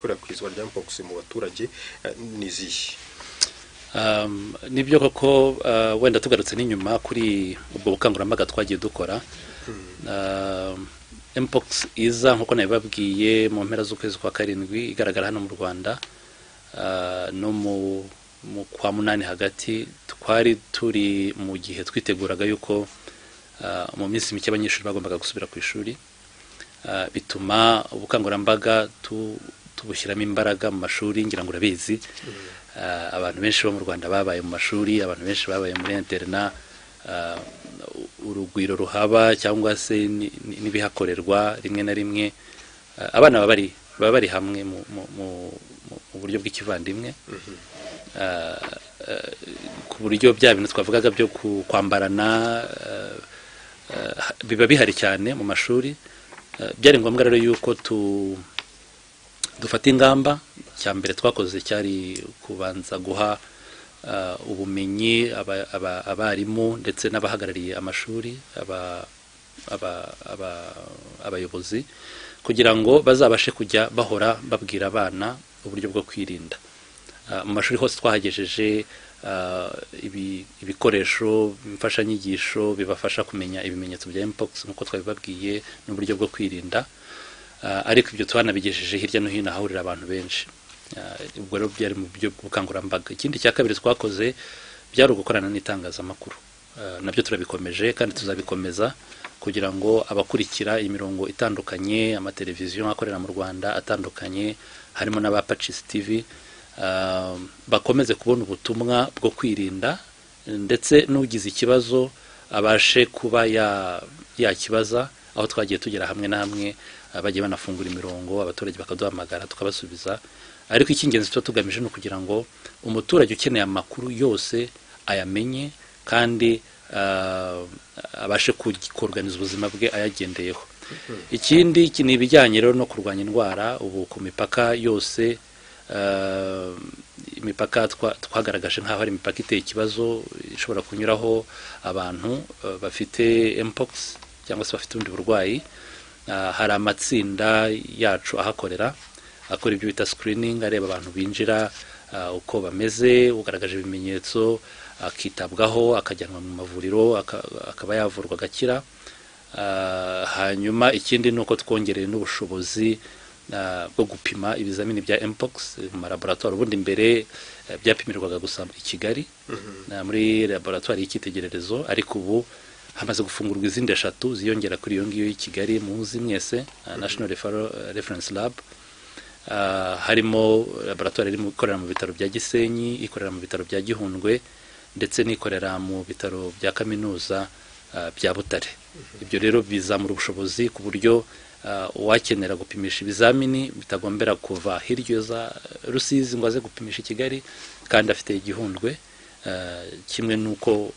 ikwirakwizwa rya mpox mu baturage ni izihe nibyo koko wenda tugarutse n'inyuma kuri ubwo bukangurambaga twagiye dukora mpox iza nk'uko nabibabwiye mu mpera z'ukwezi kwa karindwi igaragara hano mu rwanda no mu kwa munani hagati twari turi mu gihe twiteguraga yuko mu minsi mike abanyeshuri bagombaga gusubira ku ishuri bituma ubukangurambaga tubushyiramo imbaraga mu mashuri ngira ngo urabizi abantu benshi bo mu rwanda babaye mu mashuri abantu benshi babaye muri interina urugwiro ruhaba cyangwa se n'ibihakorerwa rimwe na rimwe abana baba bari hamwe mu buryo bw'ikivandimwe ku buryo bya bintu twavugaga byo kwambarana biba bihari cyane mu mashuri byari ngombwa rero yuko dufata ingamba cya mbere twakoze cyari kubanza guha ubumenyi abarimu ndetse n'abahagarariye amashuri abayobozi kugira ngo bazabashe kujya bahora babwira abana uburyo bwo kwirinda mu mashuri hose twahagejeje ibikoresho imfashanyigisho bibafasha kumenya ibimenyetso bya mpox nk'uko twabibabwiye n'uburyo bwo kwirinda ariko ibyo twanabigejeje hirya no hino ahahurira abantu benshi ubwo rero byari mu buryo bw'ubukangurambaga ikindi cya kabiri twakoze byari ugukorana n'itangazamakuru nabyo turabikomeje kandi tuzabikomeza kugira ngo abakurikira imirongo itandukanye amateleviziyo akorera mu rwanda atandukanye harimo n'abapacisi tivi bakomeze kubona ubutumwa bwo kwirinda ndetse n'ugize ikibazo abashe kuba yakibaza aho twagiye tugera hamwe na hamwe bagiye banafungura imirongo abaturage bakaduhamagara tukabasubiza ariko icy'ingenzi tuba tugamije ni ukugira ngo umuturage ukeneye amakuru yose ayamenye kandi abashe kuganiza ubuzima bwe ayagendeyeho ikindi ni ibijyanye rero no kurwanya indwara ubu ku mipaka yose imipaka twagaragaje nk'aho ari imipaka iteye ikibazo ishobora kunyuraho abantu bafite mpox cyangwa se bafite ubundi burwayi hari amatsinda yacu ahakorera akora ibyo bita sikiriningi areba abantu binjira uko bameze ugaragaje ibimenyetso akitabwaho akajyanwa mu mavuriro akaba yavurwa agakira hanyuma ikindi ni uko twongereye n'ubushobozi bwo gupima ibizamini bya mpox mu malaboratwari ubundi mbere byapimirwaga gusa i kigali muri laboratwari y'icyitegererezo ariko ubu hamaze gufungurwa izindi eshatu ziyongera kuri iyo ngiyo y'i kigali muzi mwese national reference lab harimo laboratwari ikorera mu bitaro bya gisenyi ikorera mu bitaro bya gihundwe ndetse n'ikorera mu bitaro bya kaminuza bya butare ibyo rero bizamura ubushobozi ku buryo uwakenera gupimisha ibizamini bitagombera kuva hirya za rusizi ngo aze gupimisha i kigali kandi afite igihundwe kimwe n'uko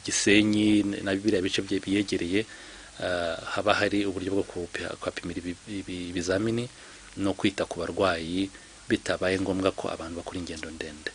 gisenyi na biriya bice bye biyegereye haba hari uburyo bwo kuhapimira ibizamini no kwita ku barwayi bitabaye ngombwa ko abantu bakora ingendo ndende